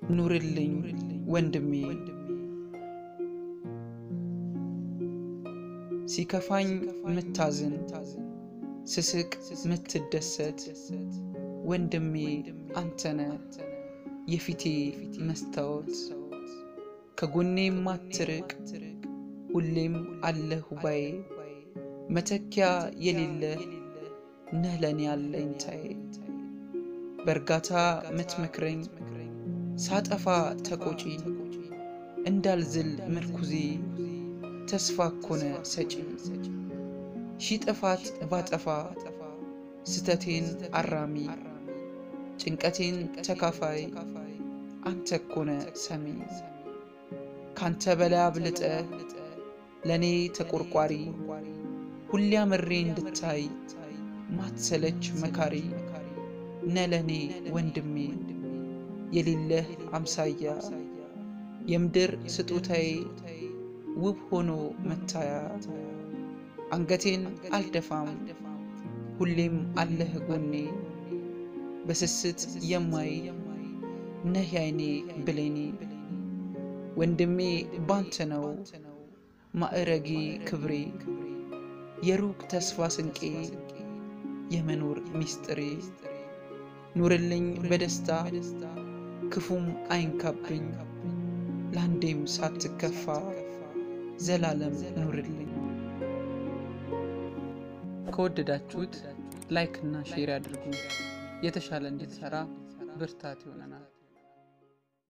ኑርልኝ ወንድሜ ሲከፋኝ ምታዝን ስስቅ ምትደሰት ወንድሜ አንተነ የፊቴ መስታወት ከጎኔ ማትርቅ ሁሌም አለህ ባዬ መተኪያ የሌለ ነህ ለኔ ያለኝታዬ በእርጋታ ምትመክረኝ ሳጠፋ ተቆጪ እንዳልዝል ምርኩዜ ተስፋ ኮነ ሰጪ ሺ ጥፋት ባጠፋ ስተቴን አራሚ ጭንቀቴን ተካፋይ አንተ ኮነ ሰሚ ካንተ በላይ አብልጠ ለእኔ ተቆርቋሪ ሁሌ አምሬ እንድታይ ማትሰለች መካሪ ነ ለእኔ ወንድሜ የሌለህ አምሳያ የምድር ስጦታዬ ውብ ሆኖ መታያ አንገቴን አልደፋም ሁሌም አለህ ጎኔ በስስት የማይ ነህ ያይኔ ብሌኔ ወንድሜ ባንተ ነው ማዕረጌ ክብሬ የሩቅ ተስፋ ስንቄ የመኖር ሚስጥሬ ኑርልኝ በደስታ ክፉም አይንካብኝ ለአንዴም ሳትከፋ ዘላለም ኑርልኝ። ከወደዳችሁት ላይክ እና ሼር ያድርጉ። የተሻለ እንዲሰራ ብርታት ይሆነናል።